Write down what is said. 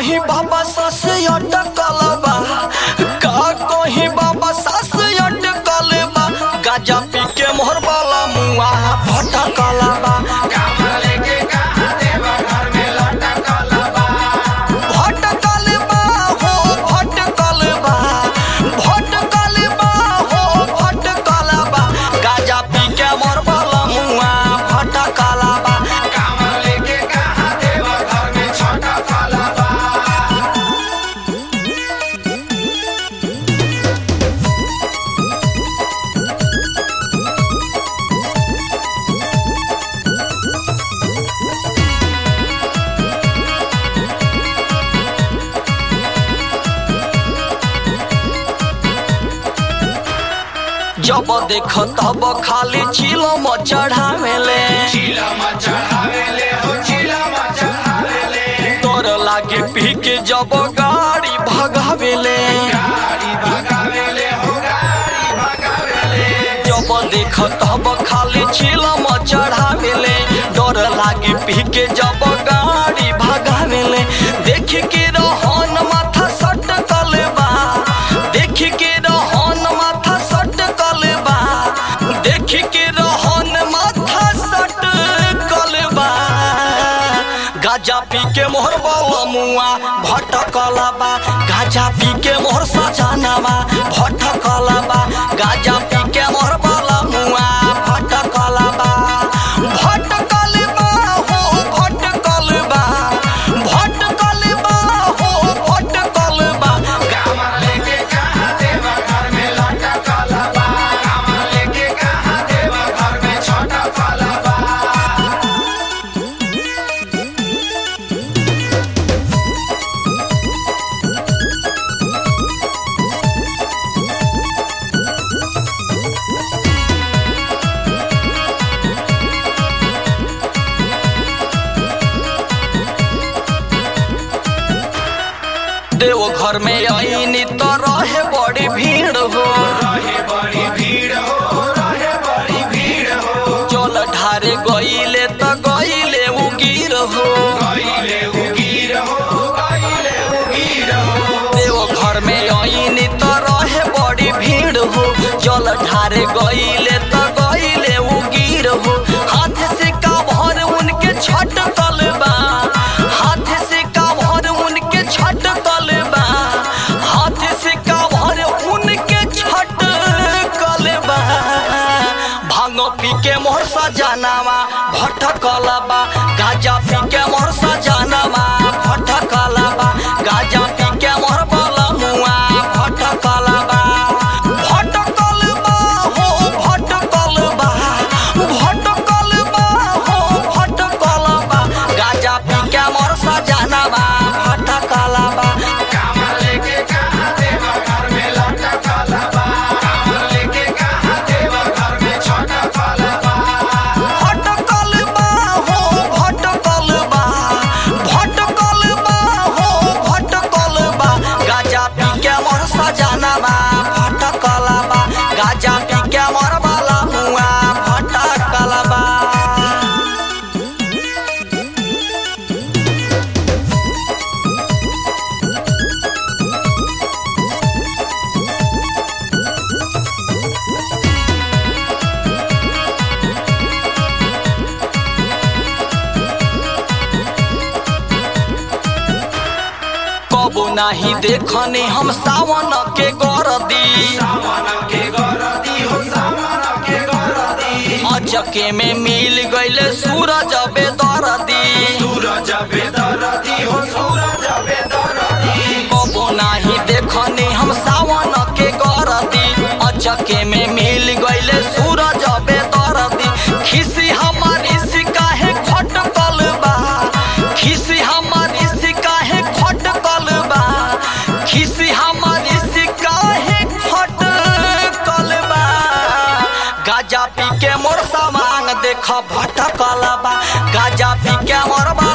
कहीं बाबा सास अटकल बा का कहीं बाबा सास अटकल बा गाजा पी के मोहर वाला मुआ भटकल बा भटकल बा हो भटकल बा भटकल बा हो भटकल बा गाजा पी के मोहर वाला मुआ भटकल बा जब देख तब खाली चिलम चढ़ावेले तोर लागे पी के जब गाड़ी भगावेले जब देख तब खाली चिलम चढ़ावेले डर लागे पी के जब गाड़ी भगावेले देख के रहन माथा सटकल बा देख के रहन माथा सटकल बा देख के रहन माथा सटकल बा गाजा पी के मोहर बाला मुआ भटकल बा गाजा पी के मोहर सजानवा भटकल बा गाजा पी के मोहर बाला मुआ भटकल बा भटकल बा हो भटकल बा भटकल बा हो भटकल बा देव घर में आईनी तो रहे बड़ी भीड़ हो चल ढारे गईले तो गईले उगीर हो देव घर में आईनी तो रहे बड़ी भीड़ हो जल ढारे गईले तो गईले उगीर हो हाथ से काभर उनके छट तलबा हाथ से काभर उनके छट तलबा हाथ से काभर उनके छट कलबा भांग पी के मोहर सजानावा भटकलबा गाजा पी के मोहर सजानावा भटकलबा गाजा पी के मोहर बला मुआ भटकलबा भटकलबा हो भटकलबा भटकलबा हो भटकलबा गाजा पी के मोहर सजानावा भटकलबा भटकल बा हो भटकल बा भटकल बा हो भटकल बा गाजा पी के मोर सजानवा भटकल बा गाजा पी के मोर बाला मुआ भटकल बा कबो नाही देखने हम सावन के गरदी अचके में मिल गईले सूरज बेदरदी कबो नाही देखने हम सावन के गरदी अचके में मिल गईले सूरज बेदरदी खिसी हमारी सिकाहे खटकल बा खिसी हमारी सिकाहे खटकल बा खिसी हमारी सिकाहे खटकल बा गाजा पी के मोर सामान देख भटकल बा गाजा पी के मोर बा